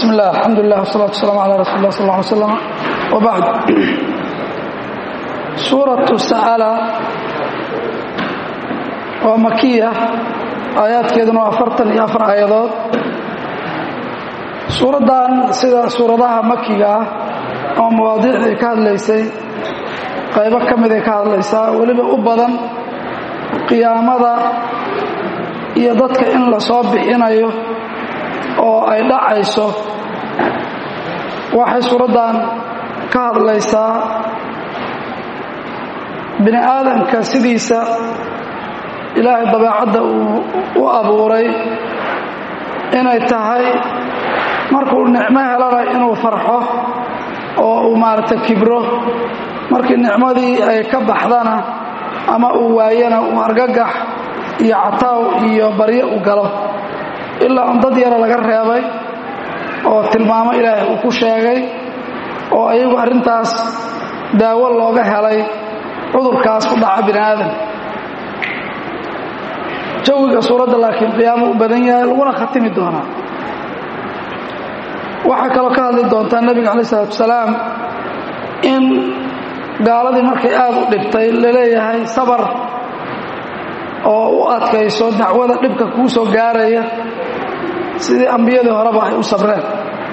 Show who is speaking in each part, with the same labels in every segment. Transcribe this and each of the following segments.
Speaker 1: bismi illah alxamdulilah wsalaatu waslaam calaa rasuuli lah sal lla alay slam wabacd suuratu sa'ala waa makiya aayaadkeeduna waa afartan iyo afar aayadood suuraddan sida suuradaha makiga ah oo mawaadiicday ka hadlaysay qaybo ka miday ka hadlaysaa weliba u badan qiyaamada iyo dadka in la soo bixinayo oo ay dhacayso waxay suuraddan ka hadlaysaa bini aadamka sidiisa ilaahay dabeecadda uu u abuuray inay tahay markuu nicmo helana inuu farxo oo uu maaragtay kibro markii nicmadii ay ka baxdana ama uu waayana uu argagax iyo cataaw iyo baryo u galo ilaa un dad yara laga reebay oo tilmaamo ilaahay uu ku sheegay oo ayagu arrintaas daawo looga helay cudurkaas ku dhaca bini aadam jawiga suuradda laakiin qiyaamo u badan yahay laguna khatimi doonaa waxaa kaloo ka hadli doontaa nebiga calayi isalaatu wasalaam in gaaladii markay aad u dhibtay laleeyahay sabar oo u adkayso dacwada dhibka kuu soo gaaraya sidii ambiyadii horeba ay u sabreen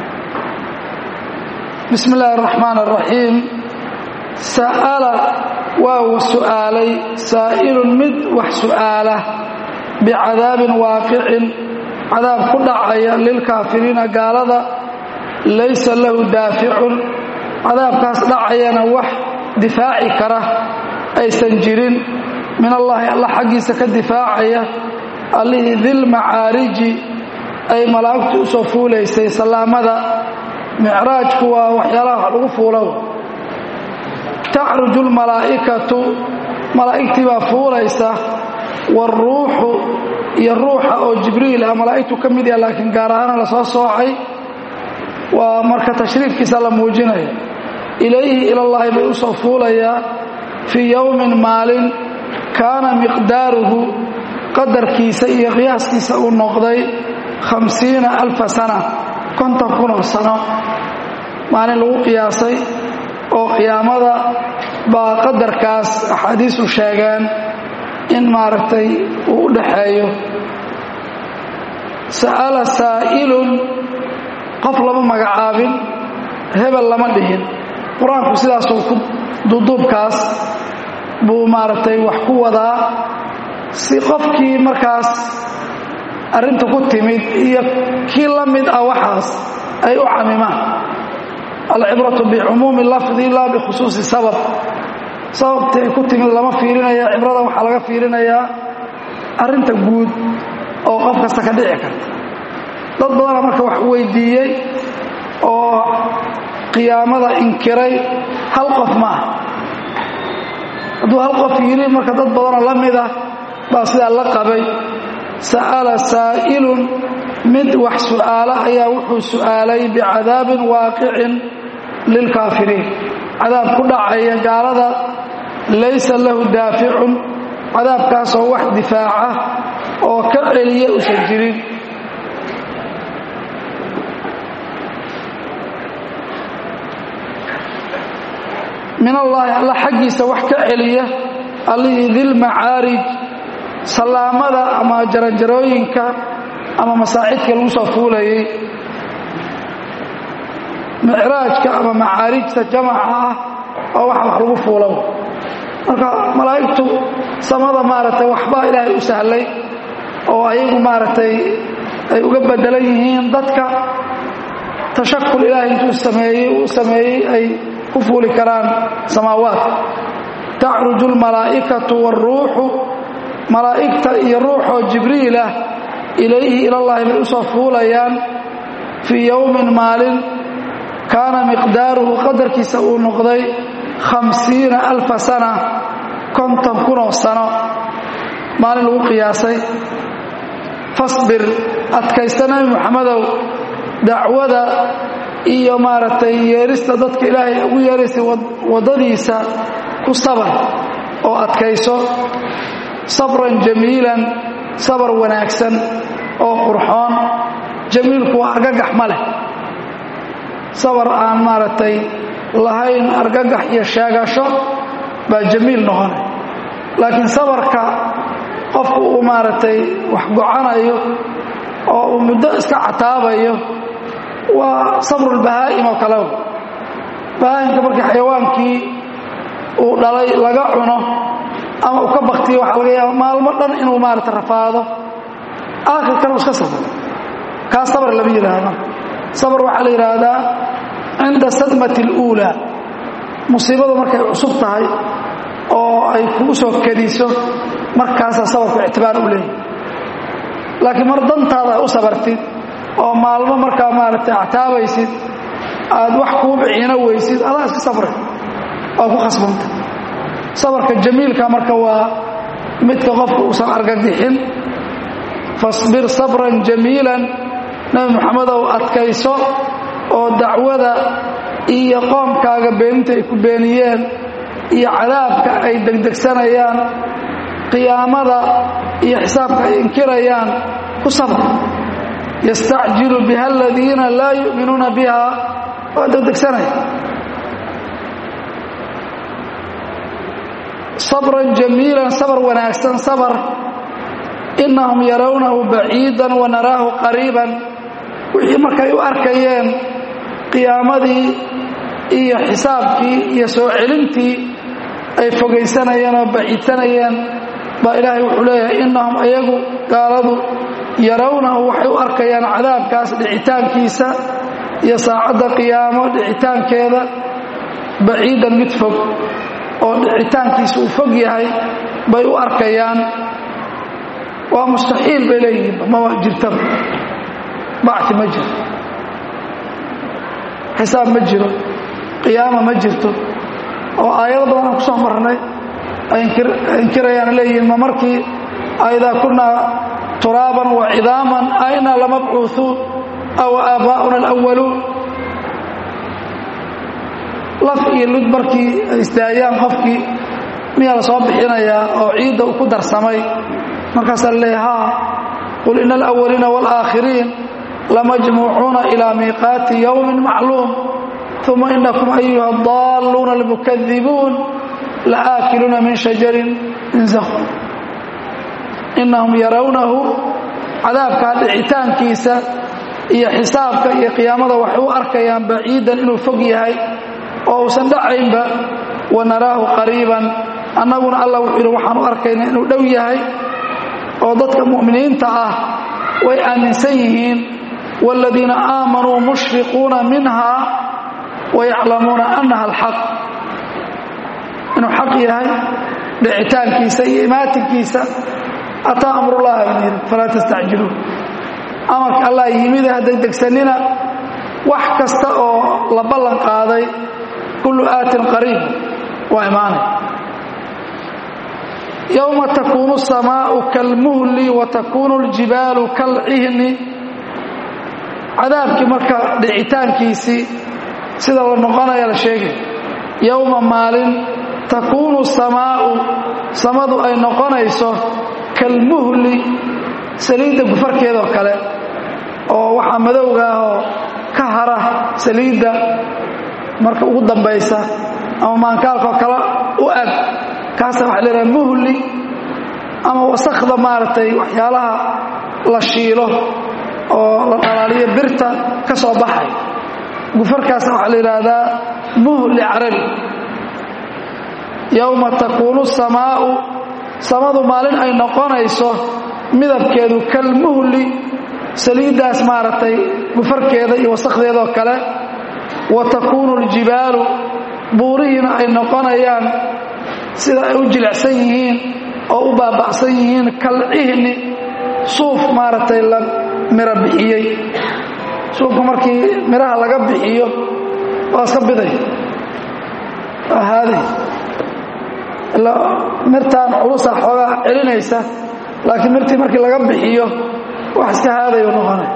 Speaker 1: bismi illaahi araxmaan araxiim sa'ala waa su'aalay saa'ilun mid wax su'aala bicadaabin waaqicin cadaab ku dhacaya lilkaafiriina gaalada laysa lahu daaficun cadaabkaas dhacayana wax difaaci kara aysan jirin min allaahi alla xaggiisa ka difaacaya allihii dilmacaariji ay malaa'igtu u soo fuulaysay sallaamada micraajku waa waxyaalaha wax lagu fuulow tacruju lmalaa'ikatu malaa'igtii baa fuulaysa waaruuxu iyo ruuxa oo jibriil ah malaa'igtu ka mid yaha laakiin gaar ahaana la soo soocay waa marka tashriifkiisa la muujinaya ilayhi ilallaahi bay u soo fuulayaa fii yowmin maalin kaana miqdaaruhu qadarkiisa iyo qiyaaskiisa uu noqday hamsiina alfa sana konton kunoo sano maalin lagu qiyaasay oo qiyaamada baa qadarkaas axaadiisu sheegeen in maaragtay uu u dhaxeeyo sa'ala saa'ilun qof lama magacaabin hebel lama dhihin qur-aanku sidaasuu ku duduubkaas buu maaragtay wax ku wadaa si qofkii markaas arrinta ku timid iyo kii la mid ah waxaas ay u camimaan alcibratu bicumuumi lafdi laa bikhusuusi sabab sababtii ay ku timid lama fiirinaya cibrada waxaa laga fiirinayaa arrinta guud oo qof kasta ka dhici karta dad badana marka wax weydiiyey oo qiyaamada inkiray hal qof ma ah hadduu hal qof yidhi marka dad badanoo la mid ah baa sidaa la qabay sa'ala saa'ilun mid wax su'aala ayaa wuxuu su'aalay bicadaabin waaqicin lilkaafiriin cadaab ku dhacaya gaalada laysa lahu daaficun cadaabkaasoo wax difaaca oo ka celiya usan jirin min allaahi alla xaggiisa wax ka celiya allihii dilmacaarij sallaamada ama jaranjarooyinka ama masaacidka lagu soo fuulayay micraajka ama macaarijta jamaca ah oo waxa wax lagu fuulo marka malaa'igtu samada maaragtay waxbaa ilaahay u sahlay oo ayagu maaragtay ay uga bedelan yihiin dadka tashakul ilaahay intuu sameeyey uu sameeyey ay ku fuuli karaan samaawaadka tacruju almalaa'ikatu waaruuxu malaa'igta iyo ruuxoo jibriil ah ilayhi ilallaahi bay u soo fuulayaan fii yowmin maalin kaana miqdaaruhu qadarkiisa uu noqday khamsiina alfa sana konton kunoo sano maalin lagu qiyaasay fasbir adkaysta nebi moxamedow dacwada iyo maaragtay yeerista dadka ilaahay ugu yeeraysay waddadiisa ku sabar oo adkayso sabran jamiilan sabar wanaagsan oo qurxoon jamiilku waa argagax ma leh sabar aan maaragtay lahayn argagax iyo sheegasho baa jamiil noqonay laakiin sabarka qofku uu maaragtay wax gocanayo oo uu muddo iska cataabayo waa sabrulbahaa'im oo kale bahaa'imka markii xayawaankii uu dhalay laga cuno ama uu ka baktiyo waxaa laga yaaba maalmo dhan inuu maarata rafaado aakhirkana uu iska sabro kaas sabar lama yidhaahdo sabar waxaa la yidhaahdaa cinda sadmati اluulaa musiibadu markay cusub tahay oo ay kugu soo kadiso markaasaa sabarku ictibaar u leeyahy laakiin mar dantaada ay u sabartid oo maalmo markaa maaragtay actaabaysid aad wax kuu biciino weysid adaa iska sabray waa ku khasbanta sabarka jamiilka marka waa midka qofka uusan argagixin fasbir sabran jamiilan nebi moxamedow adkayso oo dacwada iyo qoomkaaga beeninta ay ku beeniyeen iyo cadaabka ay degdegsanayaan qiyaamada iyo xisaabka ay inkirayaan ku sabr yastacjilu biha aladiina laa yu'minuuna biha waa degdegsanaya sabran jamiilan sabar wanaagsan sabar innahum yarawnahu baciidan wa naraahu qariiban wixii markay u arkayeen qiyaamadii iyo xisaabkii iyo soo celintii ay fogaysanayeen oo baciidsanayeen baa ilaahay wuxuu leeyahay innahum ayagu gaaladu yarawnahu waxay u arkayaan cadaabkaas dhicitaankiisa iyo saacadda qiyaamo dhicitaankeeda baciidan mid fog oo dhicitaankiisa uu fog yahay bay u arkayaan waa mustaxiil bay leeyihiin mama jirtaba bacti ma jiro xisaab ma jiro qiyaama ma jirto oo aayado badan aan ku soo marnay ay inkirayaan leeyihiin ma markii aidaa kunaa turaaban wa cidaaman aina lamabcuuuun aw aabbaa'una alawaluun laf iyo lud markii ay isdaayaan qofkii miyaa la soo bixinayaa oo ciidda uu ku darsamay markaasaa la leeya haa qul ina alawaliina waalaakhiriin lamajmuucuuna ilaa miiqaati yowmin macluum uma inakum ayuha adaalluuna almukadibuun laaakiluuna min shajarin min zaqum innahum yarawnahu cadaabkaa dhicitaankiisa iyo xisaabka iyo qiyaamada waxay u arkayaan baciidan inuu fog yahay oo uusan dhacaynba wa naraahu qariiban annaguna allah wuxuu yidhi waxaan u arkaynaa inuu dhow yahay oo dadka mu'miniinta ah way aaminsan yihiin waaladiina aamanuu mushfiquuna minha wayaclamuuna annaha alxaq inuu xaq yahay dhicitaankiisa iyo imaatinkiisa ataa amrullahi bnu yidhi falaa tastacjiluun amarka allah yimide ha degdegsanina wax kasta oo la ballan qaaday kullu aatin qariib waa imaanay yowma takuunu asamaau kalmuhli wa takuunu aljibaalu kalcihni cadaabkii marka dhicitaankiisii sida la noqonaya la sheegay yowma maalin takuunu samaa'u samadu ay noqonayso kalmuhli saliidda gufarkeedoo kale oo waxaa madowga ah oo ka hara saliidda marka ugu dambaysa ama maankaalkoo kale u ag kaasa waxa la yidhaha muhli ama wasakhda maaragtay waxyaalaha la shiilo oo la dhalaaliyo birta ka soo baxay gufarkaasna waxaa la yidhaahdaa muhli carabi yowma takuunu samaa'u samadu maalin ay noqonayso midabkeedu kalmuhli saliiddaas maaragtay gufarkeeda iyo wasakhdeedoo kale wa takuunu aljibaalu buurihiina ay noqonayaan sida ay u jilicsan yihiin oo u baaba'san yihiin kalcihni suuf maaragtay la miro bixiyey suufka markii miraha laga bixiyo waa iska biday waa haaday mirtaan culusa xoogaa celinaysa laakiin mirtii markii laga bixiyo wax iska haadayu noqonay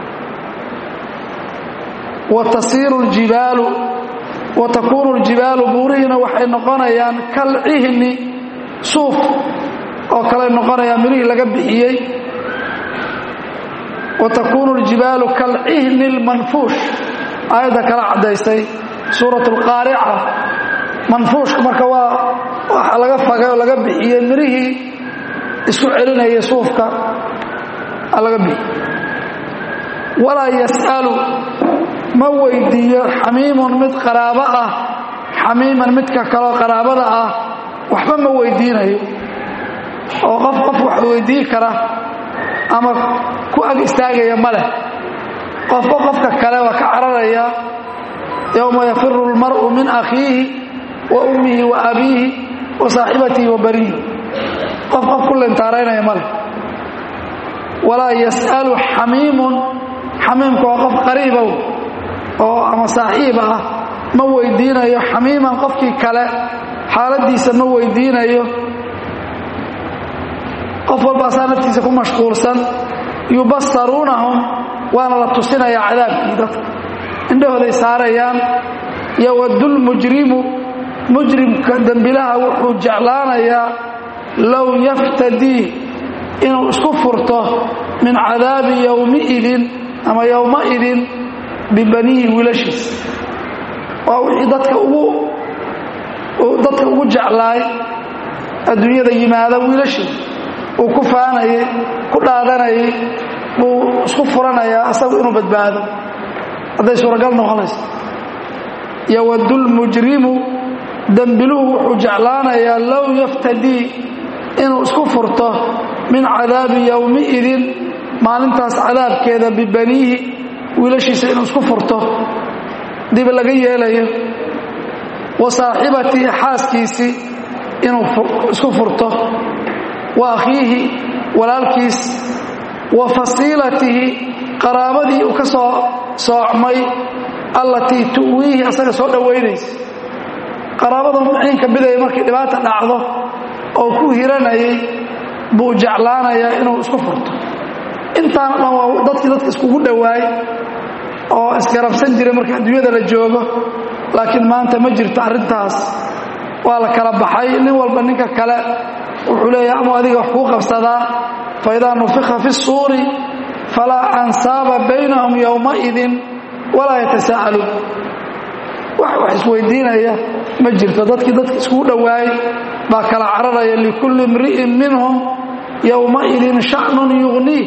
Speaker 1: wa tasiiru ljibaalu wa takuunu ljibaalu buurihiina waxay noqonayaan kalcihni suuf oo kale noqonayaan mirihii laga bixiyey wa takuunu ljibaalu kalcihni lmanfuush aayadda kala caddaysay suurat alqaarica manfuushka marka waa waxa laga fagay oo laga bixiyey mirihii isku celinayay suufka laga bixiyey walaa yas'alu ma weydiiyo xamiimun mid qaraabo ah xamiiman midka kaloo qaraabada ah waxba ma weydiinayo oo qof qof wax weydiin kara ama ku ag istaagaya ma leh qofba qofka kale waa ka cararaya yowma yafiru اlmar'u min akhiihi wa ummihi wa abiihi wa saaxibatihi wa baniihi qof qof ku lentaaraynaya ma leh walaa yas'alu xamiimun xamiimka waa qof qariibow oo ama saaxiiba ah ma weydiinayo xamiiman qofkii kale xaaladiisa ma weydiinayo qof walba asaa naftiisa ku mashquulsan yubasaruunahum waana la tusinayaa cadaabkii dadka indhahooday saarayaan yowadulmujrimu mujrimka dembilaha wuxuu jeclaanayaa low yaftadii inuu isku furto min cadaabi yowmiidin ama yowmaidin bibaniihi wiilashiisa waa wixii dadka ugu dadka ugu jeclaay adduunyada yimaada wiilashiisa uu ku faanayay ku dhaadanayay buu isku furanayaa asagu inuu badbaado hadday suuragal noqonayso yowadulmujrimu dembiluhu wuxuu jeclaanayaa low yaftadii inuu isku furto min cadaabi yowmiidin maalintaas cadaabkeeda bibaniihi wiilashiisa inuu isku furto dib laga yeelayo wa saaxibatii xaaskiisii inuu isku furto wa akhiihi walaalkiis wa fasiilatihi qaraabadii uu ka soo soocmay allatii tu'wiihi asaga soo dhowaynaysa qaraabada muciinka bidaya markii dhibaata dhacdo oo ku hiranayay buu jeclaanayaa inuu isku furto intaana dhan waa dadkii dadka iskugu dhowaay oo isgarabsan jiray markii adduunyada la joogo laakiin maanta ma jirto arrintaas waa la kala baxay nin walba ninka kale wuxuu leeyahay ama adiga wax kuu qabsadaa fa idaa nufika fi suuri falaa ansaaba baynahum yowmaidin walaa yatasaa'aluun wax wax isweydiinaya ma jirto dadkii dadka iskugu dhowaay baa kala cararaya likulli imri'in minhum yowmaidin sha'nun yugniih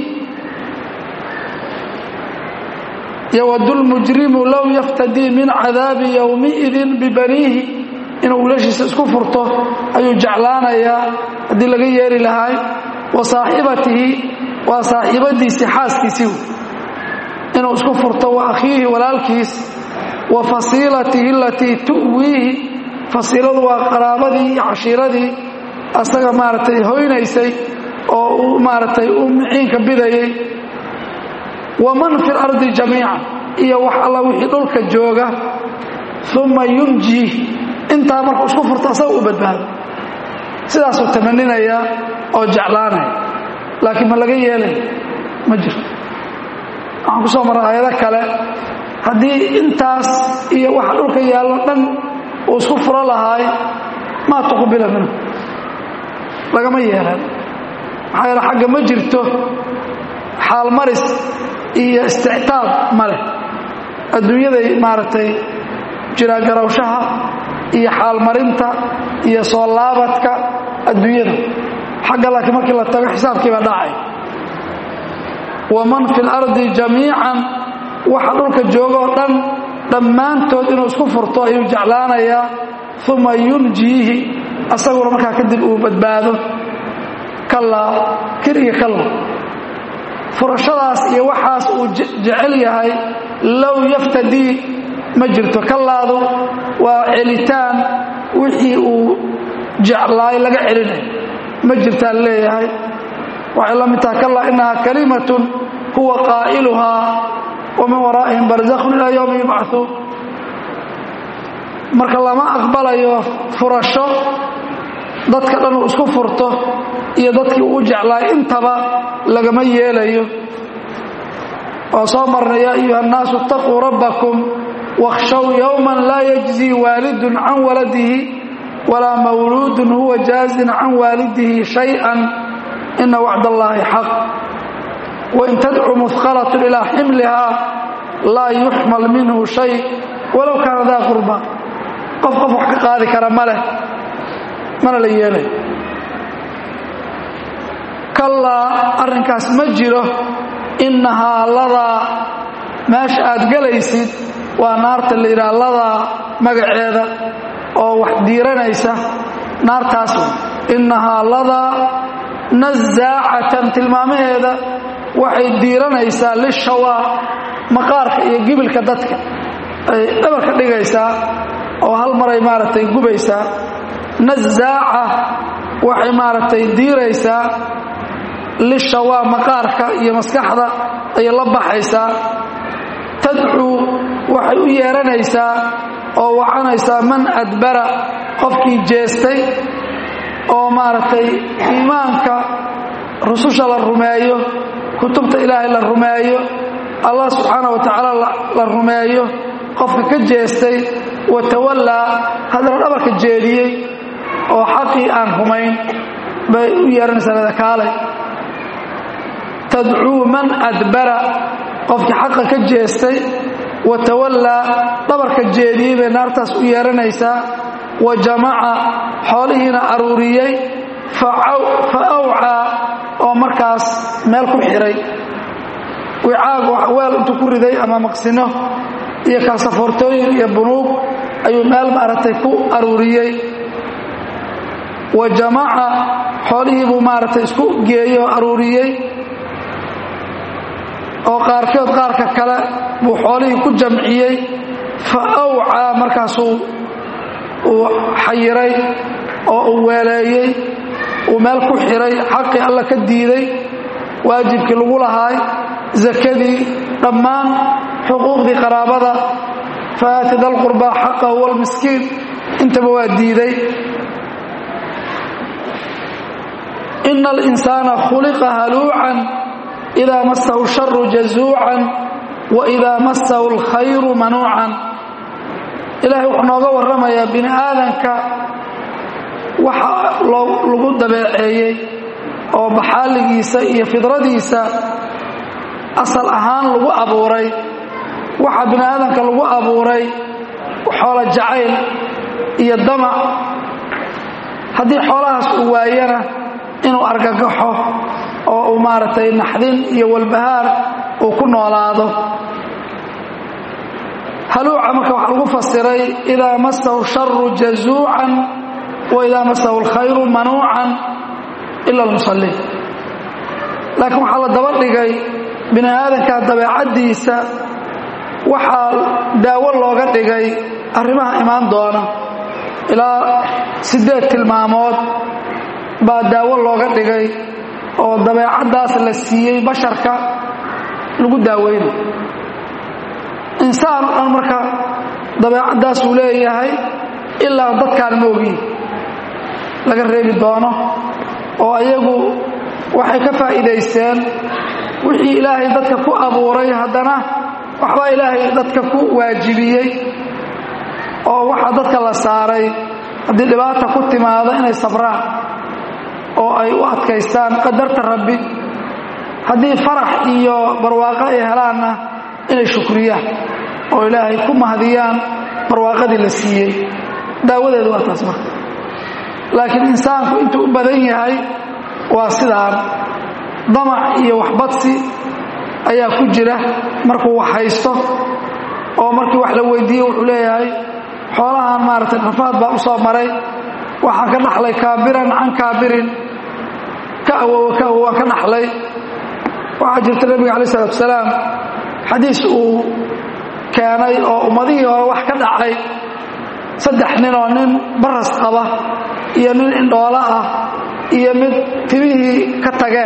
Speaker 1: ywadulmujrimu low yaftadii min cadaabi yowmiidin bibaniihi inuu wiilashiisa isku furto ayuu jeclaanayaa haddii laga yeeri lahay wa saaxibatihi waa saaxiibadiisii xaaskiisii inuu isku furto wa akhiihi walaalkiis wa fasiilatihi alatii tu'wiihi fasiiladu waa qaraabadii iyo cashiiradii asaga maaragtay hoynaysay oo uu maaragtay u miciinka bidayay waman fi lardi jamiica iyo wax alla wixii dhulka jooga uma yunjii intaa markuu isku furto asaga u badbaado sidaasuu tamaninayaa oo jeclaanaya laakiin ma laga yeelay ma jirto waxaan ku soo marray aayado kale haddii intaas iyo waxa dhulka yaallo dhan uu isku furo lahaay maa tuqbila minhu lagama yeelan maxaa yeele xagga ma jirto xaalmaris iyo istictaab ma leh adduunyaday maaragtay jiraagarawshaha iyo xaalmarinta iyo soo laabadka adduunyada xagga laakiin markii la tago xisaabkiibaa dhacay waman fi lardi jamiican waxa dhulka joogoo dhan dhammaantood inuu isku furto ayuu jeclaanayaa uma yunjiihi asaguna markaa kadib uu badbaado kallaa kir iyo kalla furashadaas iyo waxaas uu jecel yahay low yaftadii ma jirto kallaadu waa celitaan wixii uu jeclaay laga celinayo ma jirtaan leeyahay waxay la mid taha kallaa innahaa kalimatun huwa qaa'iluhaa wa min waraa'ihim barzakhun ilaa yowmi yubcahuun marka lama aqbalayo furasho dadka dhan uu isku furto iyo dadkii uu jeclaay intaba lagama yeelayo waa soo marnay yaa ayuha annaasu itaquu rabbakum wakhshow yowman laa yajzii waalidun can waladihi walaa mawluudun huwa jaazin can waalidihi shay-an ina wacd allaahi xaq wain tadcu muhqalatun ilaa ximlihaa laa yuxmal minhu shay walow kaana daa qurba qof qof wax ka qaadi kara ma leh mana la yeelay kallaa arrinkaas ma jiro innahaa ladaa meesha aad gelaysid waa naarta la yidhaha ladaa magaceeda oo wax diiranaysa naartaas innahaa ladaa nasaacatan tilmaamaheeda waxay diiranaysaa lishawaa maqaarka iyo gibilka dadka ay dhabarka dhigaysaa oo hal maray maaragtay gubaysaa nasaaca waxay maaragtay diiraysaa lishawaa maqaarka iyo maskaxda ayay la baxaysaa tadcuu waxay u yeeranaysaa oo wacanaysaa man adbara qofkii jeestay oo maaragtay iimaanka rususha la rumeeyo kutubta ilaahay la rumeeyo allah subxaana wa tacaala la rumeeyo qofka ka jeestay wa tawallaa haddana dhabarka jeediyey oo xaqii aan rumayn bay u yeeranaysaa ladakaalay tadcuu man adbara qofkii xaqa ka jeestay wa tawallaa dhabarka jeediyey bay naartaas u yeeranaysaa wa jamaca xoolihiina aruuriyey fa awcaa oo markaas meel ku xihay wicaag weel intuu ku riday ama maqsino iyo kaasafoortooyin iyo bunuug ayuu meel maaragtay ku aruuriyey wa jamaca xoolihii buu maaragtay isku geeyey oo aruuriyey oo qaarkood qaarka kale buu xoolihii ku jamciyey fa awcaa markaasuu uu xayiray oo uu weeleeyey uu meel ku xihay xaqii alla ka diiday waajibkii lagu lahaay zakadii dhammaan xuquuqdii qaraabada faati dalqurbaa xaqahu walmiskiin intaba waa diiday ina alinsaana khuliqa haluucan idaa masahu sharu jazuucan wa idaa masahu alkhayru manuucan ilaahay wuxuu nooga warramayaa bini aadanka waxa lagu dabeeceeyey oo baxaaligiisa iyo fidradiisa asal ahaan lagu abuuray waxa bini aadanka lagu abuuray xoolo jacayl iyo damac haddii xoolahaas uu waayana inuu argagaxo oo uu maaragtay naxdin iyo walbahaar uu ku noolaado haluuca marka waxaa lagu fasiray idaa masahu sharu jazuucan wa idaa masahu alkhayru manuucan ila almusalliin laakiin waxaa la daba dhigay bini aadanka dabeecaddiisa waxaa daawo looga dhigay arrimaha imaan doona ilaa siddeed tilmaamood baa daawo looga dhigay oo dabeecaddaas la siiyey basharka lagu daaweyna insaan oo dhan marka dabeecaddaasuu leeyahay ilaa dadkaan moogiin laga reebi doono oo ayagu waxay ka faa'iidaysteen wixii ilaahay dadka ku abuuray haddana waxbaa ilaahay dadka ku waajibiyey oo waxaa dadka la saaray haddii dhibaata ku timaado inay sabraan oo ay u adkaystaan qadarta rabbi haddii farax iyo barwaaqo ay helaanna inay shukriyaan oo ilaahay ku mahadiyaan barwaaqadii la siiyey daawadeedu waa taas marka laakiin insaanku intuu u badan yahay waa sidaan damac iyo waxbadsi ayaa ku jira markuu wax haysto oo markii wax la weydiiye wuxuu leeyahay xoolahan maaragtay rafaad baa u soo maray waxaan ka dhaxlay kaabiran can kaabirin ka awowa ka awow waan ka dhaxlay waxaa jirta nebiga calayi isalaatu salaam xadiis uu keenay oo ummadihii hore wax ka dhacay saddex nin oo nin baras qaba iyo nin indhoolo ah iyo mid timihii ka tageen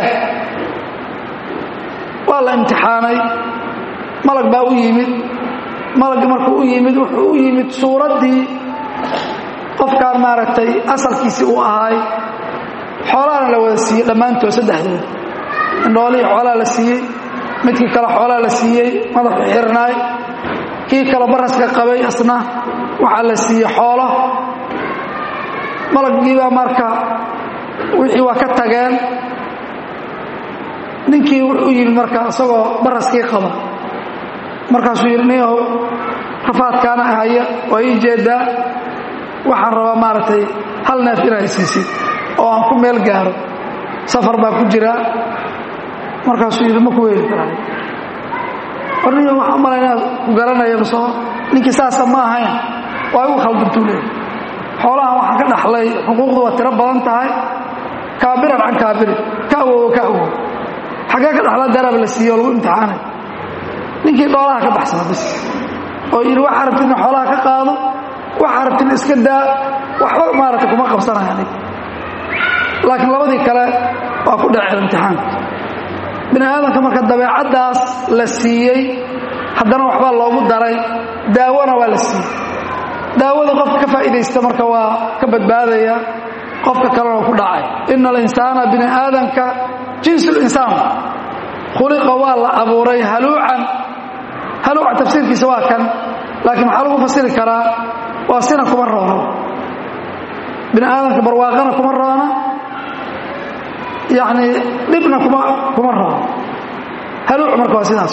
Speaker 1: waa la imtixaanay malag baa u yimid malaggi markuu u yimid wuxuu u yimid suuraddii qofkaan maaragtay asalkiisii uu ahaay xoolaana la wada siiyey dhammaantood saddexdood indhoolihii xoolaa la siiyey midkii kale xoolaa la siiyey madaxu xirnaay kii kale baraska qabay asna waxaa la siiyey xoolo malaggiibaa marka wixii waa ka tageen ninkii wuxuu yimid marka isagoo baraskii qaba markaasuu yidhi niyahow rafaadkaana ahaya waa ii jeedaa waxaan rabaa maaragtay hal neef inaa isiisid oo aan ku meel gaaro safar baa ku jiraa markaasuu yidhi ma ku weeli karaa warniyo waxaa u malay inaad ku garanaya masoo ninkii saasa ma ahayn waa igu khaldantuu leeyahy xoolahan waxaan ka dhaxlay xuquuqdu waa tiro badan tahay kaabiran can kaabirin ka awowo ka awowo xaggee ka dhaxla darab la siiyo oo lagu imtixaanay ninkii dhoolaha ka baxsana bis oo yidhi waxaa rabti in xoolaha ka qaado waxaa rabti in iska daa waxba maaragtay kuma qabsanaya nig laakiin labadii kale waa ku dhaceen imtixaanka bini aadamka marka dabeecaddaas la siiyey haddana waxbaa loogu daray daawona waa la siiyey daawada qofka ka faa'iidaysta marka waa ka badbaadaya qofka kalena ku dhacay ina alinsaana bini aadamka jinsu linsaan khuliqa waa la abuuray haluucan haluuca tafsiirkiisa waa kan laakiin maxaa lagu fasiri karaa waa sina kuma roona bini aadamka barwaaqana kuma roona yacni dhibna kuma kuma roona haluuc marka waa sidaas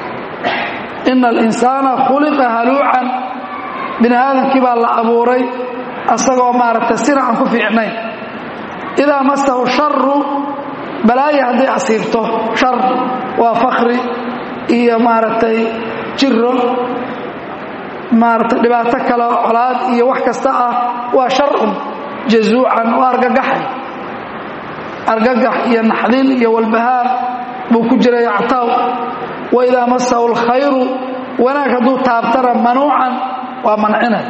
Speaker 1: ina alinsaana khuliqa haluucan bini aadamkii baa la abuuray asagoo maaragtay sina aan ku fiicnayn idaa masahu sharu balaaya hadday asiibto shar waa fakri iyo maaragtay jiro maaragtay dhibaato kale colaad iyo wax kasta ah waa sharun jazuucan waa argagaxay argagax iyo naxdin iyo walbahaar buu ku jiray actaaw wa idaa masahu alkhayru wanaag hadduu taabtana manuucan waa mancinay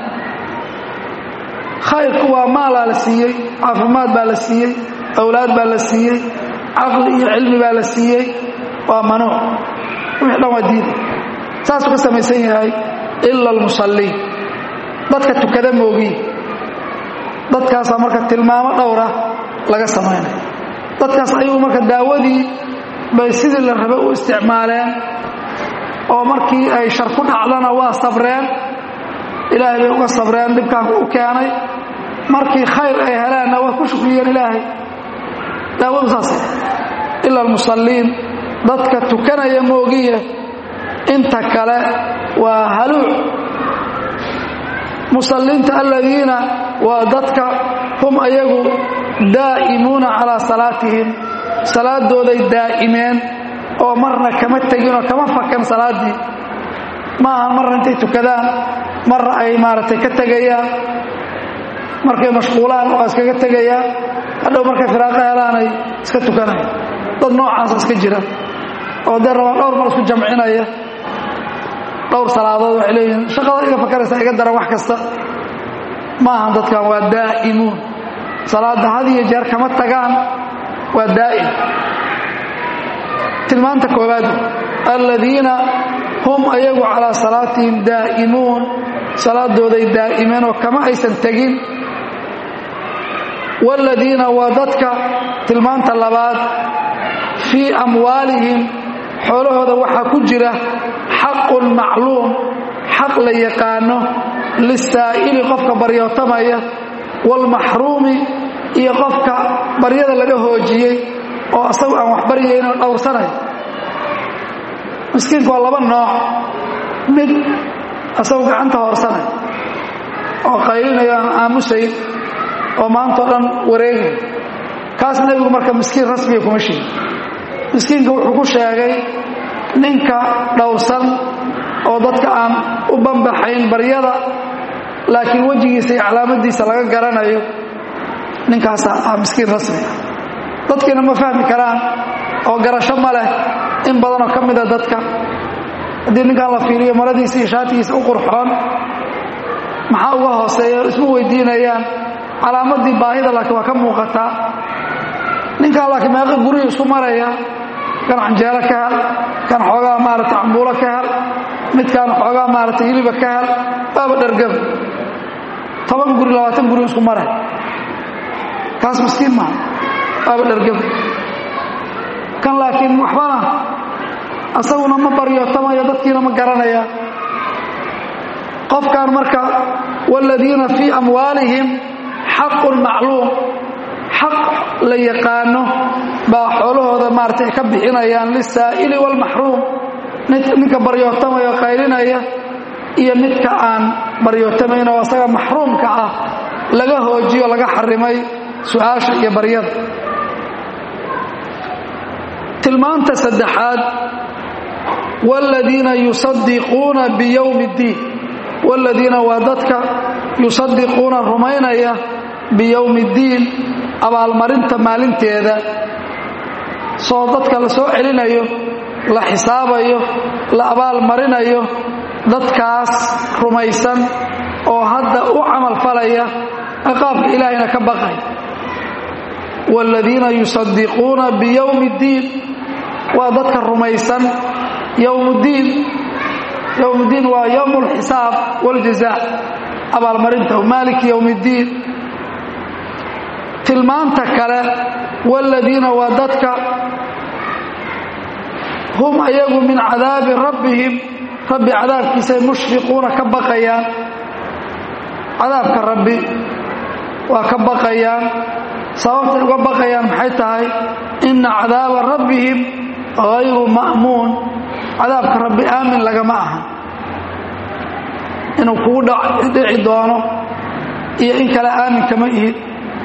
Speaker 1: khayrku waa maalaa la siiyey caafimaad baa la siiyey awlaad baa la siiyey caqli iyo cilmi baa la siiyey waa manuuc wixii dhan waa diida saasuu ka samaysan yahay ila almusalliin dadka tukada moogiin dadkaasaa marka tilmaamo dhowra laga samaynaya dadkaas ayagu marka daawadii bay sidii la rabay u isticmaaleen oo markii ay shar ku dhacdana waa sabreen ilaahay bay uga sabreen dhibkaan u keenay markii khayr ay helaanna waa ku shukriyeen ilaahay daawadu saasay ila almusalliin dadka tukanaya moogiye inta kale waa haluuc musalliinta aladiina waa dadka hum ayagu daa'imuuna calaa salaatihim salaadooday daa'imeen oo marna kama teginoo kama fakan salaaddii ma aha marna intay tukadaan marna ay maaragtay ka tegayaan markay mashquulaan waa iskaga tegayaan hadhow markay firaaqo helaanay iska tukanaya dad noocaasa iska jira oo dee rabaan dhowr mar isku jamcinaya dhowr salaadood waxay leeyihiin shaqada iga fakaraysa iga daran wax kasta ma ahan dadkan waa daa'imuun salaadda had iyo jeer kama tagaan waa daa'im tilmaanta koowaad aladiina hum ayagu calaa salaatihim daa'imuun salaadooday daa'imeen oo kama aysan tegin waaladiina waa dadka tilmaanta labaad fii amwaalihim xoolahooda waxaa ku jira xaqun macluum xaq la yaqaano lisaa'ili qofka baryootamaya waalmaxruumi iyo qofka baryada laga hoojiyey oo asagu aan wax baryaynoo dhowrsanay miskiinku waa laba nooc mid asagu gacanta hoorsanay oo qaylinayo aan aamusayn oo maantao dhan wareegay kaas nebigu marka miskiin rasmiga kuma sheegi miskiinka wuxuu ku sheegay ninka dhowrsan oo dadka aan u banbaxayn baryada laakiin wejigiisa iyo calaamadiisa laga garanayo ninkaasaa ah miskiin rasmiga dadkiina ma fahmi karaan oo garasho ma leh in badanoo ka mida dadka haddii ninkan la fiiriyo maradiisa iyo shaatigiisa u qurxoon maxaa uga hooseeya isma weydiinayaan calaamadii baahida laakiin waa ka muuqataa ninkan laakiin meeqa guriga isku maraya kan canjeelo ka hel kan xoogaa maarata cambuulo ka hel midkaan xoogaa maarata hiliba ka hel baaba dhargaba toban guri labaatan guri isku maray kaas miskiin maaha baaba dhargaba kan laakiin waxbana asaguna ma baryootamayo dadkiina ma garanaya qofkan marka waaladiina fii amwaalihim xaqun macluum xaq la yaqaano baa xoolahooda maaratay ka bixinayaan lisaa'ili waalmaxruum ninka baryootamaya oo qaylinaya iyo midka aan baryootamayn oo asaga maxruumka ah laga hoojiyo laga xarimay su-aasha iyo baryada tilmaanta saddexaad waaladiina yusadiquuna biyowmi اddiin waaladiina waa dadka yusadiquuna rumaynaya biyowmi اddiin abaalmarinta maalinteeda soo dadka la soo celinayo la xisaabayo la abaalmarinayo dadkaas rumaysan oo hadda u camal falaya ciqaabka ilaahayna ka baqay waaladiina yusadiquuna biyowmi اddiin waa dadka rumaysan yowmuddiin yowmuddiin waa yowm اlxisaab wاljazaa abaalmarinta maaliki yowm اddiin tilmaanta kale waaladiina waa dadka hum ayagu min cadaabi rabbihim rabbi cadaabkiisay mushfiquuna ka baqayaan cadaabka rabbi waa ka baqayaan sababtay uga baqayaan maxay tahay inna cadaaba rabbihim hayru ma'muun cadaabka rabbi aamin lagama aha inuu kugu dhici doono iyo in kale aamin kama ihid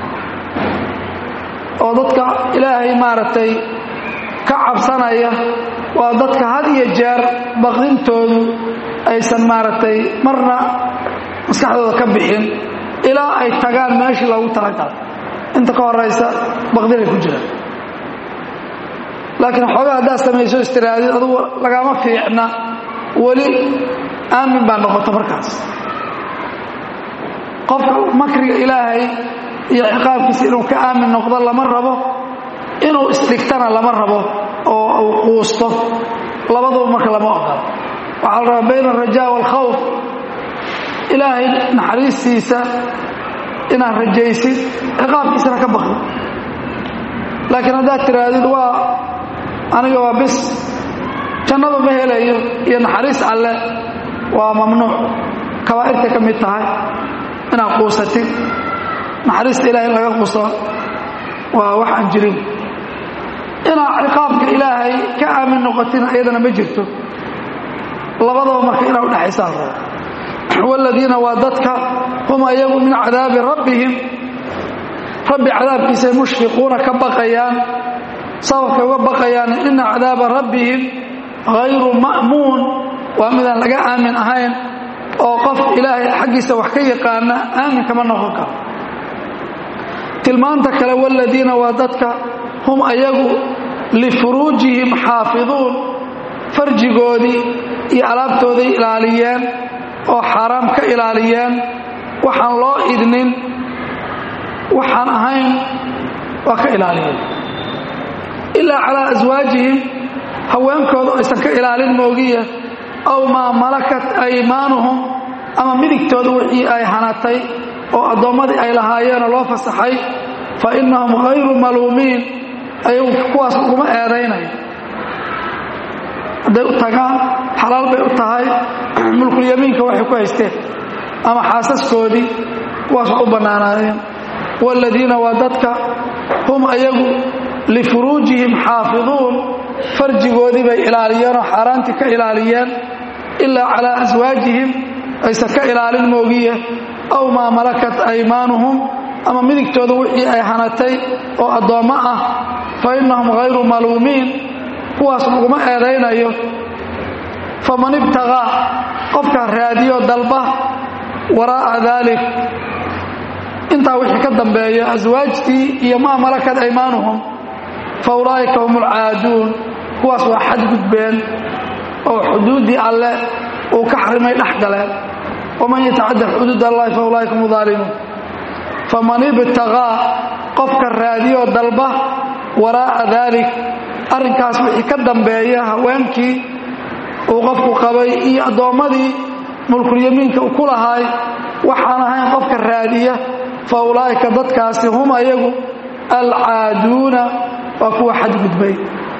Speaker 1: oo dadka ilaahay maaragtay ka cabsanaya waa dadka had iyo jeer baqdintoodu aysan maaragtay marna maskaxdooda ka bixin ilaa ay tagaan meeshii loogu talagalay inta ka horaysa baqdinay ku jiraan laakiin xoogaa haddaad samayso istiraadid adugu lagama fiicna weli aamin baa noqota markaas qofka makriga ilaahay iyo ciqaabkiisa inuu ka aamin noqdo lama rabo inuu isdhigtana lama rabo oo uu quusto labaduba marka lama ogola waxaa la rabaa bayna alrajaa waalkhawf ilaahay naxariistiisa inaad rajaysid ciqaabkiisana ka baqdo laakiin haddaad tihaahdid waa aniga waa bis jannadu ma helayo iyo naxariis alle waa mamnuuc kabaa'irtay ka mid tahay inaad quusatid naxariista ilahay in laga quuso waa wax aan jirin inaad ciqaabka ilaahay ka aamin noqotin ayadana ma jirto labadaba marka inaa udhexaysaa rabo waaladiina waa dadka hum ayagu min cadaabi rabbihim rabbi cadaabkiisay mushfiquuna ka baqayaan sababkay uga baqayaan ina cadaaba rabbihim hayru ma'muun waa midaan laga aamin ahayn oo qof ilaahay xaggiisa wax ka yaqaana aamin kama noqon karo tilmaanta kale waaladiina waa dadka hum ayagu lifuruujihim xaafiduun farjigoodii iyo alaabtooday ilaaliyeen oo xaaraam ka ilaaliyeen waxaan loo idnin waxaan ahayn waa ka ilaaliyeen ilaa calaa aswaajihim haweenkooda aysan ka ilaalin moogiya aw maa malakat aymaanuhum ama midigtooda wixii ay hanatay oo addoommadii ay lahaayeenoo loo fasaxay fa innahum hayru maluumiin ayagu kuwaas uguma eedaynayo hadday u tagaan xalaal bay u tahay mulkulyamiinka waxay ku haysteen ama xaasaskoodii kuwaas wax u bannaanaayeen waaladiina waa dadka hum ayagu lifuruujihim xaafiduun farjigoodii bay ilaaliyeenoo xaaraantii ka ilaaliyeen ilaa calaa aswaajihim aysan ka ilaalin moogiye aw maa malakat aymaanuhum ama midigtooda wixii ay hanatay oo addoommo ah fa innahum hayru maluumiin kuwaas laguma eedaynayo faman ibtaqaa qofkaa raadiyo dalba waraa'a daalik intaa wixii ka dambeeya aswaajtii iyo maa malakat aymaanuhum fa ulaa'ika hum alcaaduun kuwaas waa xadgudbeen oo xuduuddii alle uu ka xarimay dhex galeen waman yatacadda xuduud allahi fa ulaa'ika hum daalimuun faman ibtaqaa qofka raadiyo dalba waraa'a daalik arrinkaas wixii ka dambeeya haweenkii uu qofku qabay iyo addoommadii mulkulyamiinka uu ku lahaay waxaan ahayn qofka raadiya fa ulaa'ika dadkaasi hum ayagu alcaaduuna waa kuwa xadgudbay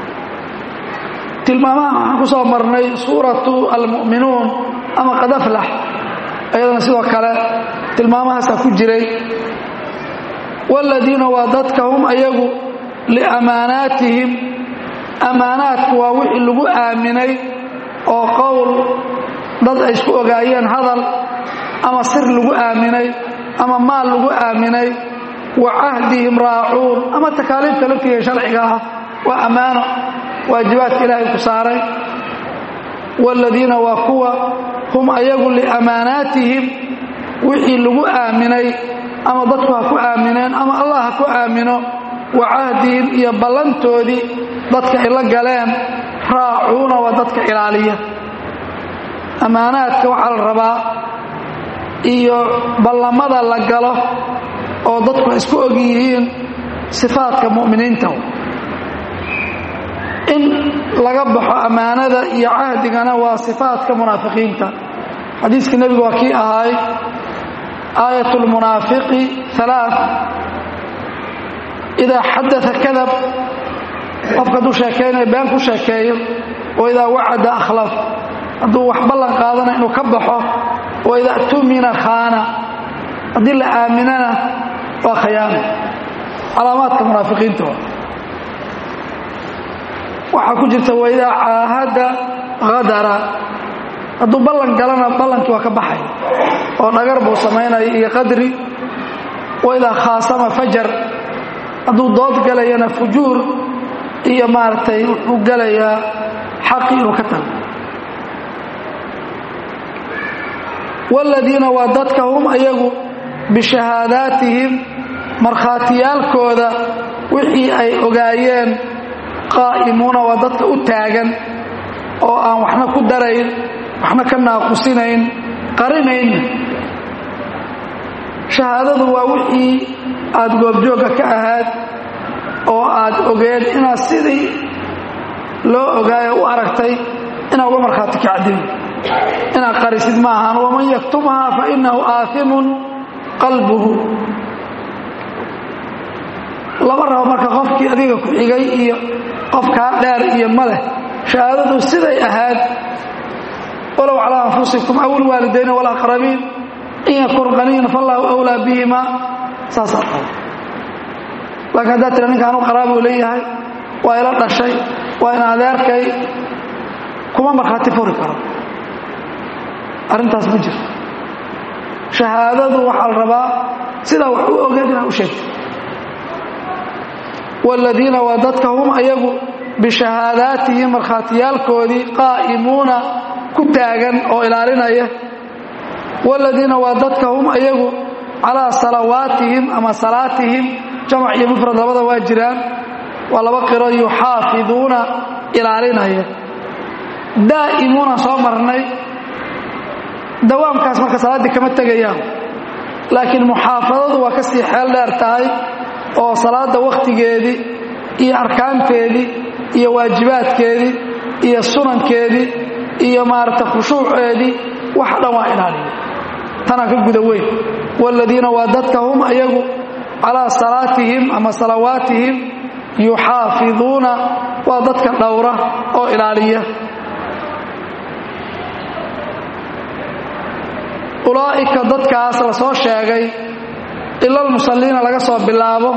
Speaker 1: tilmaamaha waxaan ku soo marnay suuratu almu'minuun ama qad aflax ayadana sidoo kale tilmaamahaasaa ku jiray waaladiina waa dadka hum ayagu liamaanaatihim ammaanaadku waa wixii lagu aaminay oo qowl dad ay isku ogaayeen hadal ama sir lagu aaminay ama maal lagu aaminay wa cahdihim raacuun ama takaaliifta laftiga sharciga ah waa ammaano waajibaadka ilaahay ku saaray waaladiina waa kuwa hum ayagu liamaanaatihim wixii lagu aaminay ama dadku ha ku aamineen ama allah ha ku aamino wa cahdihim iyo ballantoodii dadka ay la galeen raacuuna waa dadka ilaaliya ammaanaadka waxaa la rabaa iyo ballamada la galo oo dadku isku og yihiin sifaadka mu'miniinta in laga baxo ammaanada iyo cahdigana waa sifaadka munaafiqiinta xadiiskii nebigu waa kii ahaay aayat lmunaafiqi alaa idaa xadaa kadab qofka hadduu sheekaynayo been ku sheekeeyo wa idaa wacada akhlaf hadduu wax ballan qaadana inuu ka baxo wa idaa tumina khaana haddii la aaminana waa khayaano calaamaadka munaafiqiinta waxaa ku jirta waidaa caahada hadara hadduu ballan galana ballankii waa ka baxay oo dhagar buu samaynaya iyo qadri waidaa khaasama fajar hadduu dood galayana fujuur iyo maaragtay wuxuu gelayaa xaqi inuu ka tago waaladiina waa dadka hum ayagu bishahaadaatihim markhaatiyaalkooda wixii ay ogaayeen qaa'imuuna waa dadka u taagan oo aan waxna ku darayn waxna ka naaqusinayn qarinaynna shahaadadu waa wixii aad goobjoogga ka ahaad oo aad ogeed inaad sidii loo ogaayo u aragtay inaad uga markhaati kacdin inaad qarisid ma ahan waman yaktumhaa fa innahu aaimun qalbuhu lama rabo marka qofkii adiga ku xigay iyo qofkaa dheer iyo maleh shahaadadu siday ahaad walow calaa anfusikum aw ilwaalidayni walaqrabiin in yakun qaniyan fallaahu wlaa bihima saasaa qaba laakiin haddaad tira ninkaan u qaraabuu leeyahay waa ila dhashay waa in adeerkay kuma markhaati furi karo arrintaas ma jirto shahaadadu waxaa la rabaa sidaa wax u ogeed inaad u sheegto waaladiina waa dadka hum ayagu bishahaadaatihim markhaatiyaalkoodii qaa'imuuna ku taagan oo ilaalinaya waaladiina waa dadka hum ayagu calaa salawaatihim ama salaatihim jamac iyo mufrad labada waa jiraan waa laba qiro yuxaafiduuna ilaalinaya daa'imuuna soo marnay dawaamkaas marka salaaddii kama tegayaan laakiin muxaafadadu waa ka sii xeel dheer tahay oo salaadda wakhtigeedii iyo arkaanteedii iyo waajibaadkeedii iyo sunankeedii iyo maaragta khushuuceedii wax dhan waa ilaaliya tanaa ka guda weyn waaladiina waa dadka hum ayagu calaa salaatihim ama salawaatihim yuxaafiduuna waa dadka dhowra oo ilaaliya ulaa'ika dadkaas la soo sheegay ila almusalliina laga soo bilaabo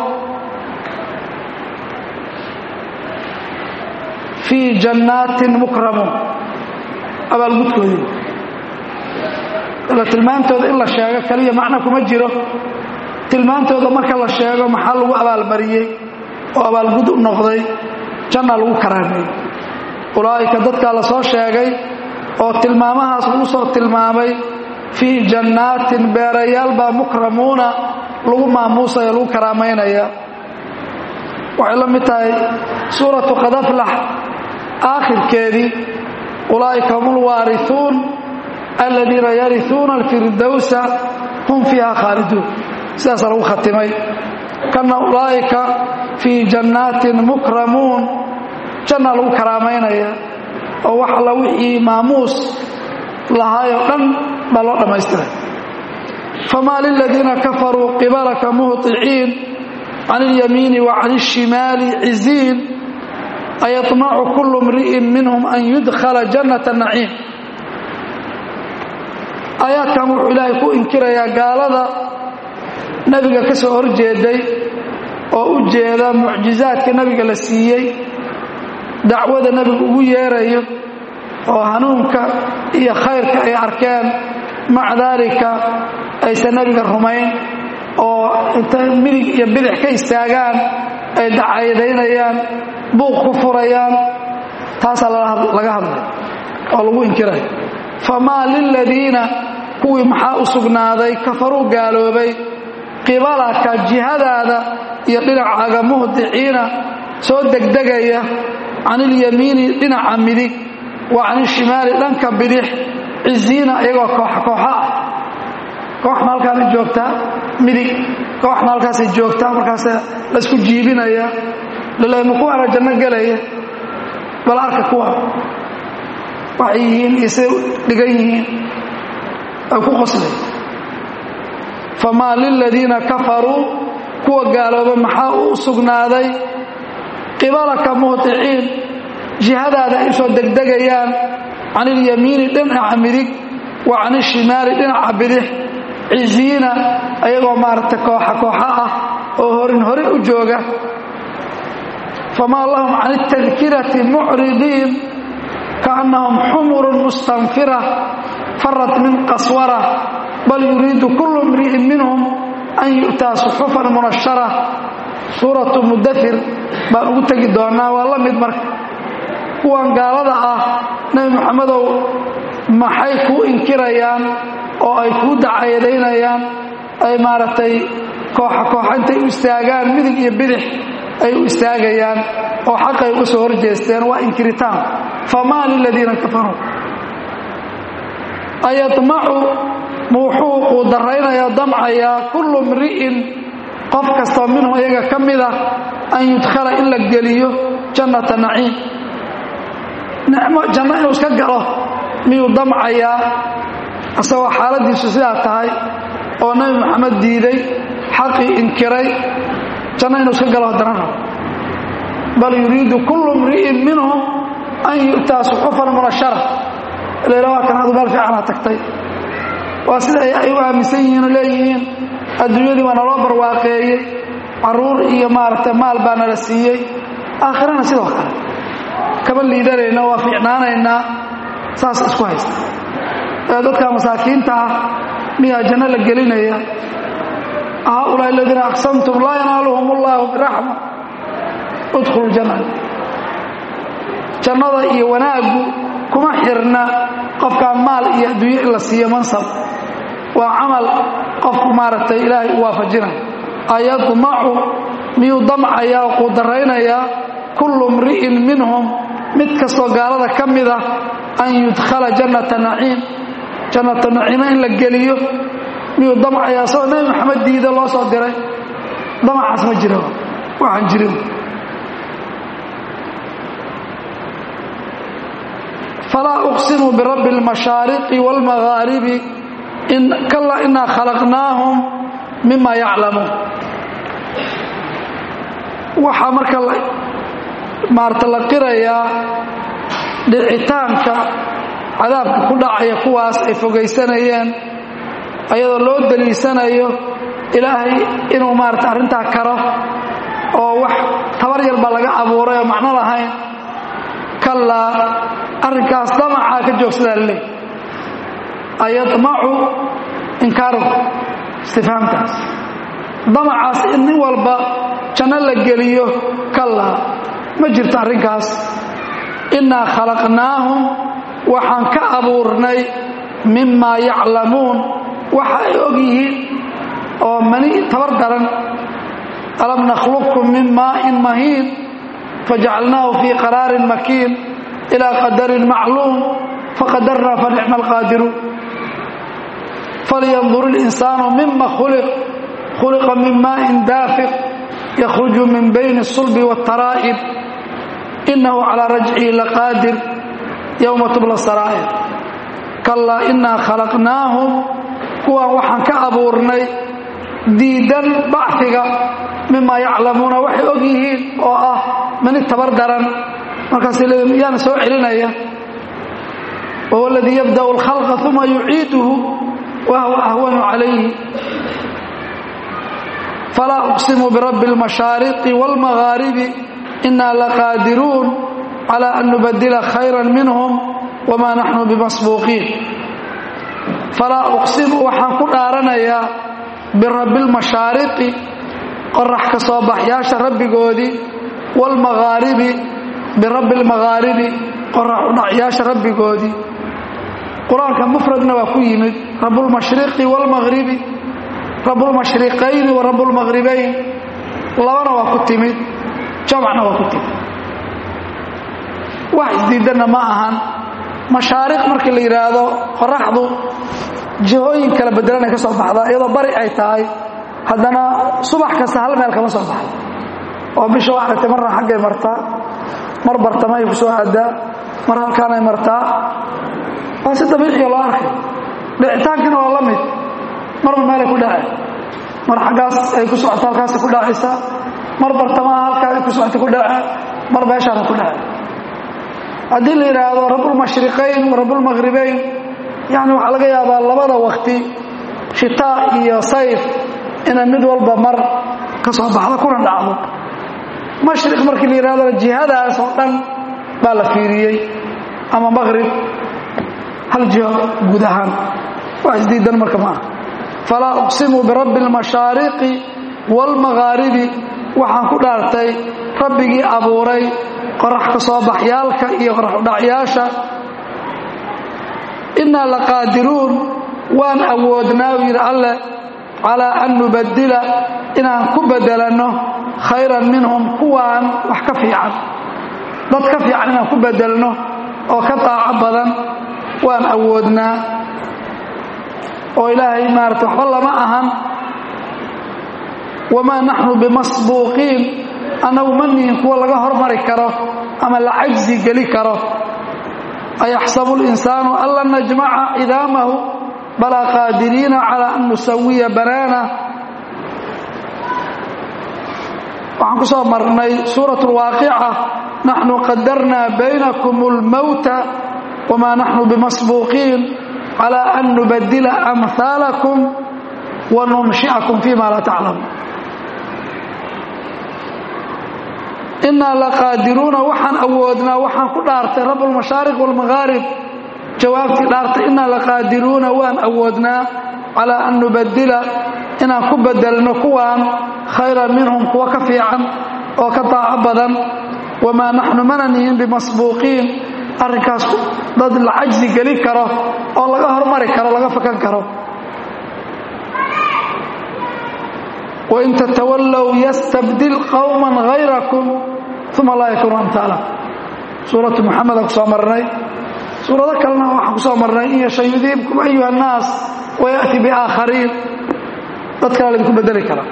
Speaker 1: fii jannaatin mukramuun abaalgudkoodii ila tilmaantooda in la sheego kaliya macno kuma jiro tilmaantooda marka la sheego maxaa lagu abaalmariyey oo abaalgud u noqday janna lagu karaameeyey ulaa'ika dadkaa la soo sheegay oo tilmaamahaas lagu soo tilmaamay fii jannaatin beerayaal baa mukramuuna lagu maamuusaya lagu karaamaynaya waxay la mid tahay suuratu qadaflax aakhirkeedii ulaa'ika hum ulwaariuun aladiina yariuuna alfirdowsa hum fiiha khaaliduun sidaasa lagu khatimay kana ulaa'ika fii jannaatin mukramuun janna lagu karaamaynaya oo wax alla wixii maamuus lahaayoo dhan baa loo dhammaystiray famaa liladiina kafaruu qibalaka muhطiciin can اlyamiini wa can الshimaali ciziin ayطmacu kulu mri'in minhum an yudkhala jannata naciim aayaadkan wuxuu ilaahay ku inkirayaa gaalada nebiga ka soo horjeeday oo u jeeda mucjizaadka nebiga la siiyey dacwada nebigu ugu yeerayo oo hanuunka iyo khayrka ay arkeen maca daalika aysan nebiga rumayn oo intay midig iyo bidix ka istaagaan ay dacayadaynayaan buuq ku furayaan taasaa laga hadlay oo lagu inkiraya famaa liladiina kuwii maxaa u sugnaaday kafaruu gaaloobay qibalaka jihadaada iyo dhinacaaga muhdiciina soo degdegaya can ilyamiini dhinaca midig wa can ishimaali dhanka bidix ciziina iyagoo kooxa kooxa ah kooxna halkaana joogtaa midig kooxna halkaasay joogtaa markaas laysku jiibinaya laleema kuwaana janno gelaya bal arka kuwa waxay yihiin isay dhigan yihiin ay ku qoslay famaa liladiina kafaruu kuwa gaalooba maxaa u sugnaaday qibalaka muhdiciin jihadaada ay usoo degdegayaan can ilyamiini dhinaca midig wa can ishimaali dhinaca bidix ciziina ayagoo maaragtay kooxa kooxa ah oo horin horin u jooga famaa lahum can اtadkirati mucridiin kaannahum xumurun mustanfira farat min qaswara bal yuriidu kullu imri'in minhum an yu'taa suxufan munashara suuratu mudafir baan ugu tegi doonaa waa la mid marka kuwan gaalada ah nebi moxamedow maxay kuu inkirayaan oo ay kuu dacayadaynayaan ay maaragtay kooxa kooxa intay u istaagaan midig iyo bidix ay u istaagayaan oo xaqay uga soo hor jeesteen waa inkiritaan famaa liladiina kafaruu ayadmacu wuxuu uu daraynayaa damcayaa kullu mri'in qof kastoo minhum iyaga ka mida an yudkhala in la geliyo jannata naciim nicmo janno inuu iska galo miyuu damcayaa isagoo xaaladiisu sidaa tahay oo nebi moxamed diiday xaqii inkiray janno inuu iska galo haddana rabo bal yuriidu kullu mri'in minhum an yu'taa suxufan munashara layla waa kan adu meel fiicanaa tagtay waa sida ay u aaminsan yihiin oo leeyihiin adduunyadii waa naloo barwaaqeeyey caruur iyo maaragtay maal baa nala siiyey aakhirana sidoo kale kama liidanayna waa fiicnaanaynaa saas isku haysta ee dadka masaakiinta ah miyaa janno la gelinaya haulaa aladiina aqsamtum laa yanaaluhum ullahu biraxma udkhulu janna jannada iyo wanaaggu kuma xirna qofkaa maal iyo adduunyo in la siiyo mansab waa camal qofku maaragtay ilaahay u waafajinaya ayadmacu miyuu damcayaa oo quudaraynayaa kullu mri'in minhum mid kastoo gaalada ka mida an yudkhala jannata naciim jannata naciima in la geliyo miyuu damcayaa isagoo nebi maxamed diida loo soo diray damacaas ma jira waxaan jirin falaa uqsimu birabbi اlmashaariqi wاlmaghaaribi kala inaa khalaqnaahum mima yaclamuun waxaa marka maarata la qirayaa dhicitaanka cadaabka ku dhacaya kuwaas ay fogaysanayeen ayadoo loo daliisanayo ilaahay inuu maarata arrintaa karo oo wax tabar yar baa laga abuuray oo macno lahayn kallaa arrinkaas damacaa ka joogsadaa laleey ayadmacu inkaaru istifhaamtaas damacaas in nin walba janno la geliyo kallaa ma jirto arrinkaas innaa khalaqnaahum waxaan ka abuurnay mimaa yaclamuun waxa ay og yihiin oo mani tabar daran alam nakhluqkum min maa'in mahiin fajacalnaahu fii qaraarin makiin ilaa qadarin macluum faqadarnaa fa nicma alqaadiruun falyandur اlinsaanu mima khuliq khuliqa min maa'in daafiq yakhruju min bayni الsulbi wاtaraa'ib inahu calaa rajcihi laqaadir yowma tubla saraa'ir kallaa inaa khalaqnaahum kuwan waxaan ka abuurnay diidan baciga mimaa yaclamuuna waxay og yihiin oo ah mani tabar daran markaasay leeyiin miyaana soo celinaya wahuwa aladii yabda'u اlkhalqa uma yuciiduhu wa huwa ahwanu calayhi falaa uqsimu birabbi اlmashaariqi wاlmaghaaribi inaa laqaadiruun calى an nubadila khayra minhum wamaa naxnu bimasbuuqiin falaa uqsimu waxaan ku dhaaranayaa birabbi lmashaariqi qorax ka soo baxyaasha rabbigoodii waalmaghaaribi birabbi lmaghaaribi qorax udhacyaasha rabbigoodii qur-aanka mufradna waa ku yimid rabbulmashriqi waalmaghribi rabbulmashriqayni wa rabbulmaghribayn labana waa ku timid jamacna waa ku timid wax isdiidanna ma ahan mashaariq markii la yidhaahdo qoraxdu jihooyin kala bedelanay ka soo baxdaa iyadoo bari ay tahay haddana subax kasta hal meel kama soo baxdo oo bisha waa aragtay marna xaggay martaa mar bartamay ku soo aadaa mar halkaanay martaa waa si dabiiciya loo arkay dhicitaankina waa la mid marba meelay ku dhacay mar xaggaas ay ku socoto halkaasay ku dhacaysaa mar bartamaha halkaa ay ku socota ku dhaca mar meeshaana ku dhacay haddii la yidhaahdo rabbulmashriqayn wa rabbulmaghribayn yani waxaa laga yaabaa labada wakti shitaa iyo sayf inay mid walba mar ka soo baxdo kuna dhacdo mashriq markii la yidhahdona jihadaas oo dhan baa la fiiriyey ama maqrib hal jiho guud ahaan wax isdiidan marka ma aha falaa uqsimu birabbi almashaariqi waalmaghaaribi waxaan ku dhaartay rabbigii abuuray qorax ka soo baxyaalka iyo qorax udhacyaasha innaa laqaadiruun waan awoodnaa u yidhi alleh calaa an nubadila inaan ku bedelanno khayran minhum kuwaan wax ka fiican dad ka fiican inaan ku bedelno oo ka daaco badan waan awoodnaa oo ilaahay maarata waxba lama ahan wamaa naxnu bimasbuuqiin annagu ma nihin kuwa laga hormari karo ama la cajsi geli karo ayaxsabu linsaanu an lan najmaca cidaamahu balaa qaadiriina calaa an nusawiya banaana waxaan ku soo marnay suurat lwaaqica naxnu qadarnaa baynakum اlmowta wamaa naxnu bimasbuuqiin calaa an nubadila amhaalakum wa nunshicakum fima laa taclamuun innaa laqaadiruuna waxaan awoodnaa waxaan ku dhaartay rabb lmashaariq wاlmaghaarib jawaabtii dhaartay innaa laqaadiruuna waan awoodnaa calaa an nubadila inaan ku bedelno kuwaan khayran minhum kuwa ka fiican oo ka daaco badan wamaa naxnu mana nihin bimasbuuqiin arrinkaas dad la cajsi geli karo oo laga hormari karo laga fakan karo wain tatawallow yastabdil qowman hayrakum uma laa yakuunu amtaala suuratu muxameda ku soo marnay suurado kalena waxaan ku soo marnay in yasha yudiibkum ayuha annaas wayaأti biaakhariin dad kala laydinku bedeli kara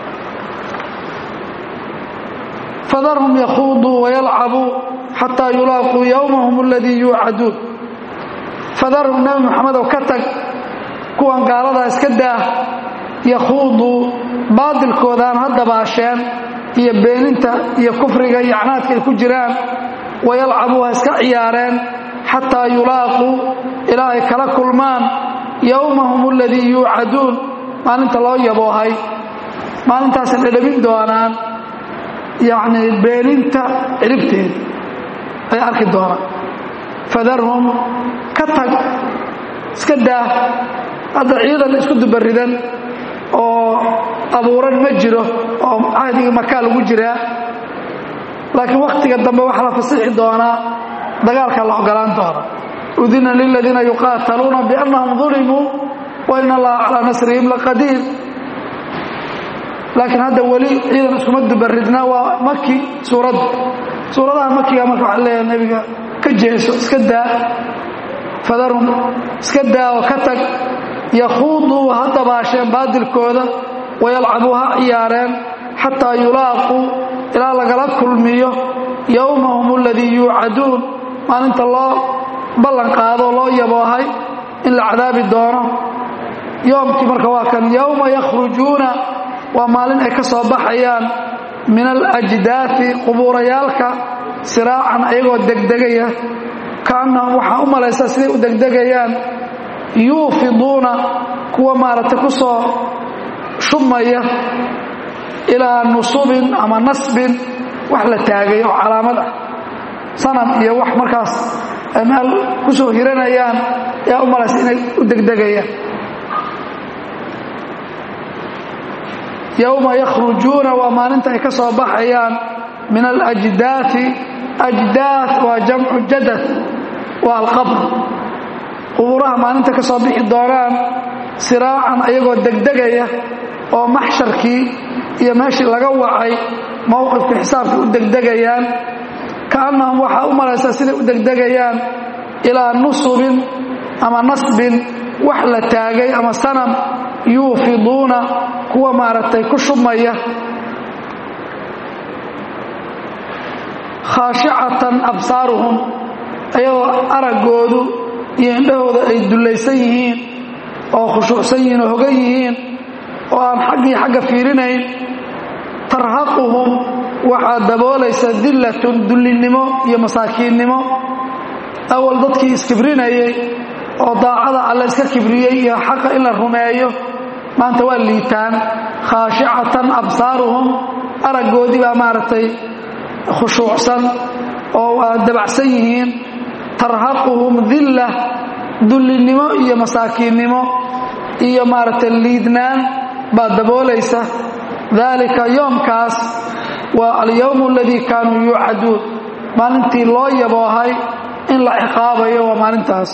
Speaker 1: fadarhum yakhuuduu wayalcabuu xataa yulaaquu yowmahum aladii yuucaduun fadarhum nebi moxamedow ka tag kuwan gaaladaa iska daah yakhuuduu baadilkoodaan ha dabaasheen iyo beeninta iyo kufriga iyo canaadka ay ku jiraan wayalcabuu ha iska ciyaareen xataa yulaaquu ilaa ay kala kulmaan yowmahum aladii yuucaduun maalinta loo yaboohay maalintaasay dhadhamin doonaan yacnii beeninta ciribteeda ay arki doonaan fadarhum ka tag iska daah hadda ciidan isku dubaridan oo abuuran ma jiro oo cahdigii makaa lagu jiraa laakiin wakhtiga dambe waxaa la fasixi doonaa dagaalkaa la ogolaan doona udina liladiina yuqaataluuna biannahum dulimuu wa in allaha calaa nasrihim laqadiir laakiin hadda weli ciidan iskuma dubaridna waa maki suuradda suuradaha makiga marka waxaa leeyahay nebiga ka jeeso iska daa fadarhum iska daa oo ka tag yakhuuduu ha dabaasheen baadilkooda wayalcabuu ha ciyaareen xataa yulaaquu ilaa lagala kulmiyo yowmahum aladii yuucaduun maalinta loo ballan qaado loo yaboohay in la cadaabi doono yoomkii marka waa kan yowma yakhrujuuna waa maalin ay ka soo baxayaan min alajdaafi qubuurayaalka siraacan ayagoo degdegaya kaannahum waxaa u malaysaa siday u degdegayaan yuufiduuna kuwa maaragtay ku soo shubmaya ilaa nusubin ama nasbin wax la taagay oo calaamad ah sanam iyo wax markaas ay meel ku soo hiranayaan yaa u malaysa inay u degdegayaan yowma yakhrujuuna waa maalinta ay ka soo baxayaan min alajdaai ajdaad waa jamcu jadad waa alqabr qubuuraha maalinta ka soo bixi doonaan siraacan ayagoo degdegaya oo maxsharkii iyo meeshii laga wacay mowqifka xisaabka u degdegayaan kaannahum waxaa u malaysaa siday u degdegayaan ilaa nusubin ama nasbin wax la taagay ama sanam yuufiduuna kuwa maaragtay ku shubmaya khaashicatan absaaruhum ayagoo araggoodu iyo indhahooda ay dullaysan yihiin oo khushuucsan yihiin oo hogan yihiin oo aan xaggii xagga fiirinayn tarhaquhum waxaa daboolaysa dillatun dullinnimo iyo masaakiinnimo awal dadkii iskibrinayay oo daacada alle iska kibriyey iyo xaqa in la rumeeyo maanta waa liitaan khaashicatan absaaruhum araggoodii baa maaragtay khushuucsan oo waa dabacsan yihiin tarhaquhum dilla dullinnimo iyo masaakiinnimo iyo maaragtay liidnaan baa daboolaysa daalika yoomkaas waa alyowmu aladii kaanuu yuucaduun maalintii loo yaboohay in la ciqaabayo waa maalintaas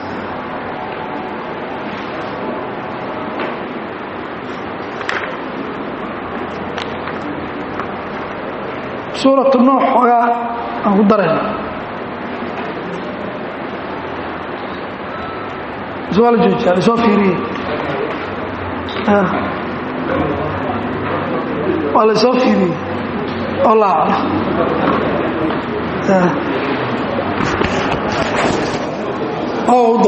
Speaker 1: suuratu nuux xoogaa aan ku darayna waa la joojiya lasoo fiiriye waa lasoo fiiriye wallah aclam